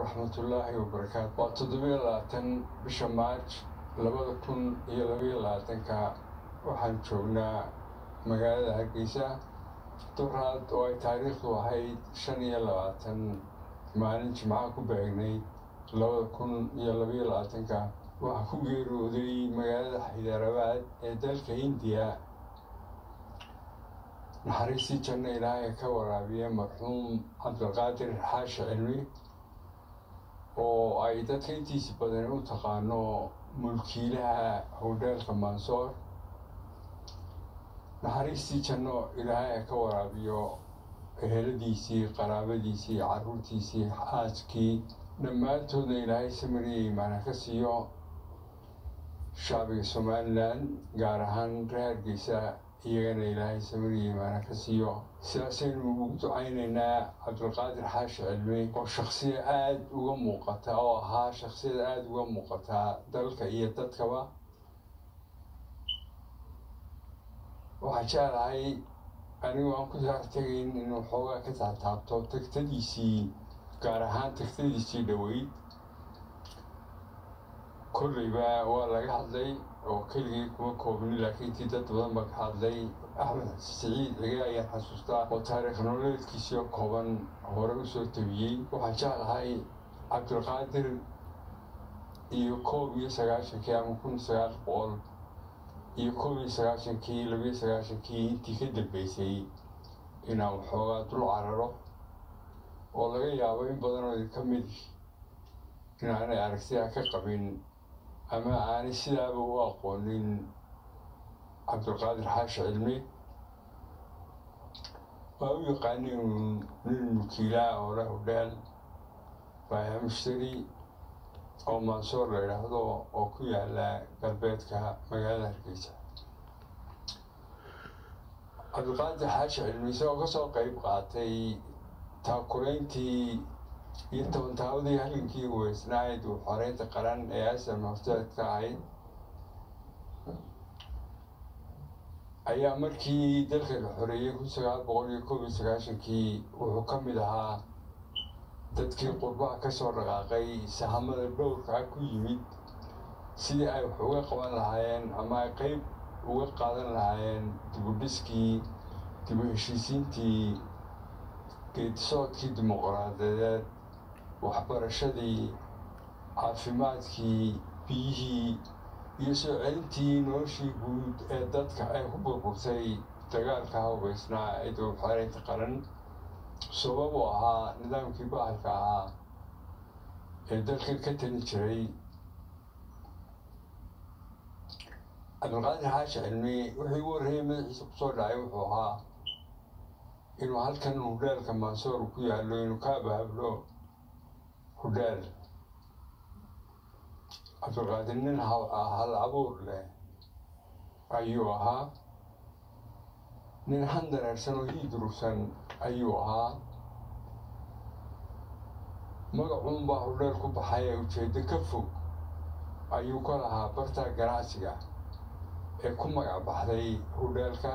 waraxmatullaahi wabarakaatu waa toddobiyo labaatan bisha maarj labada kun iyo labaiyo labaatanka waxaan joognaa magaalada hargeysa duraad oo ay taariikhdu ahayd shan iyo labaatan maalin jimcaha ku beegnayd labada kun iyo labaiyo labaatanka waxaa ku geeriyooday magaalada xaydaarabaad ee dalka hindiya naxariistii janno ilaahay ka waraabiye marxuum cabdilqaadir xaashi cilmi oo ay dadka intiisi badan u taqaano mulkiilaha howdheelka mansoor naxariistii janno ilaahay ka waraabiyo eheladiisii qaraabadiisii carruurtiisii aaskii dhammaantoodna ilaahay samariya imaana ka siiyo shacbiga somalilan gaar ahaan reer hargeysa iyagana ilaahay samariya imaana ka siiyo sidaasaynu ugu ducaynaynaa cabdilqaadir xaashi cilmi oo shaksiya aada uga muuqata oo ahaa shaksiyada aada uga muuqata dalka iyo dadkaba waxaan jeclahay anigu aan ku saartegayn inuu xoogaa ka taataabto tagtadiisii gaar ahaan tagtadiisii dhoweyd kolleyba waa laga hadlay oo keligii kuma koobni laakiin tii dad badan baa ka hadlay axmed siciid cige ayaan xasuustaa oo taariikh nololeedkiisio kooban hore usoo tabiyey waxaan jeclahay cabdilqaadir iyo koob iyo sagaashankii ama kun sagaal boqol iyo koob iyo sagaashankii labiyo sagaashankii intii ka dambeysay inaan waxoogaa dul cararo oo laga yaabo in badanoo idinka mid inaanay aragtidaa ka qabin ama aanay sidaaba u aqoonin cabdilqaadir xaashi cilmi waa u yaqaani nin mulkiilaa oo leh hudheel baaya mushtari oo mansoor la idhaahdo oo ku yaala galbeedka magaalada hargeysa cabdilqaadir xaashi cilmi isagoo kasoo qeyb qaatay taakurayntii iyo tobantaabadii halgankii weysnayd uu xoreynta qaran ee asam horteedka ahayd ayaa markii dalka la xoreeyey kun sagaal boqol iyo koob iyo sagaashankii wuxuu ka mid ahaa dadkii qurbaha kasoo dhaqaaqay sahamada dhowrkaa ku yimid sidii ay wax uga qaban lahaayeen ama ay qeyb uga qaadan lahaayeen dibudhiskii dibu heshiisiintii geedisoodkii dimuqraadiyadeed waxbarashadii caafimaadkii biyihii iyo soo celintii noloshii guud ee dadka ay ku burburtay dagaalka hubeysnaa ee dowlxareynta qaran sabab u ahaa nidaamkii bahalka ahaa ee dalka ka tali jiray cabdilqaadir xaashi cilmi wuxuu igu warreeyey madaxiisa kusoo dhacay wuxuu ahaa inuu halkan hudheelka mansoor ku yaallo inuu ka abaablo hudheel cabdilqaadir nin hal abuur leh ayuu ahaa nin handareersan oo hiidurugsan ayuu ahaa magacuunbaa hudheel ku baxay ee ujeeddo ka fog ayuu ka lahaa barta ganacsiga ee ku magac baxday hudheelka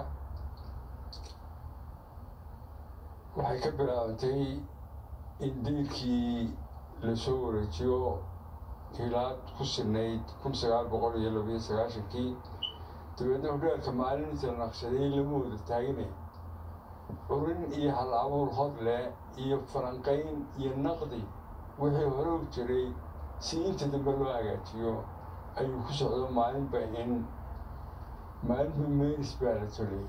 waxay ka bilaabantay in diirkii lasoo wareejiyo hilaad ku sinayd kun sagaal boqol iyo labiyo sagaashankii dabeedna hudheelka maalinta la naqshaday lama wada taagine curin iyo hal abuur hor leh iyo falanqayn iyo naqdi wixii hore u jiray si inta dambe loo hagaajiyo ayuu ku socdo maalinba in maalinba meeris baa la tolay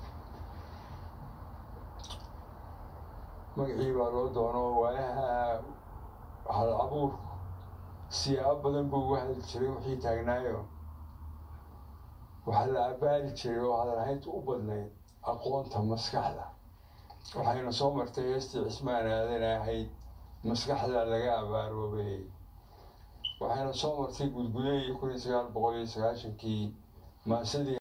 magacii baa loo doono waayaha hal abuurku siyaabo badan buu uga hadli jiray wixii taagnaayo waxaa la abaari jiray oo hadalhaynta u badnayd aqoonta maskaxda waxayna soo martay heestii cismaan aadan ahayd maskaxda laga abaaroobay waxayna soo martay gudgudayi kun iyo sagaal boqol iyo sagaashankii maasadii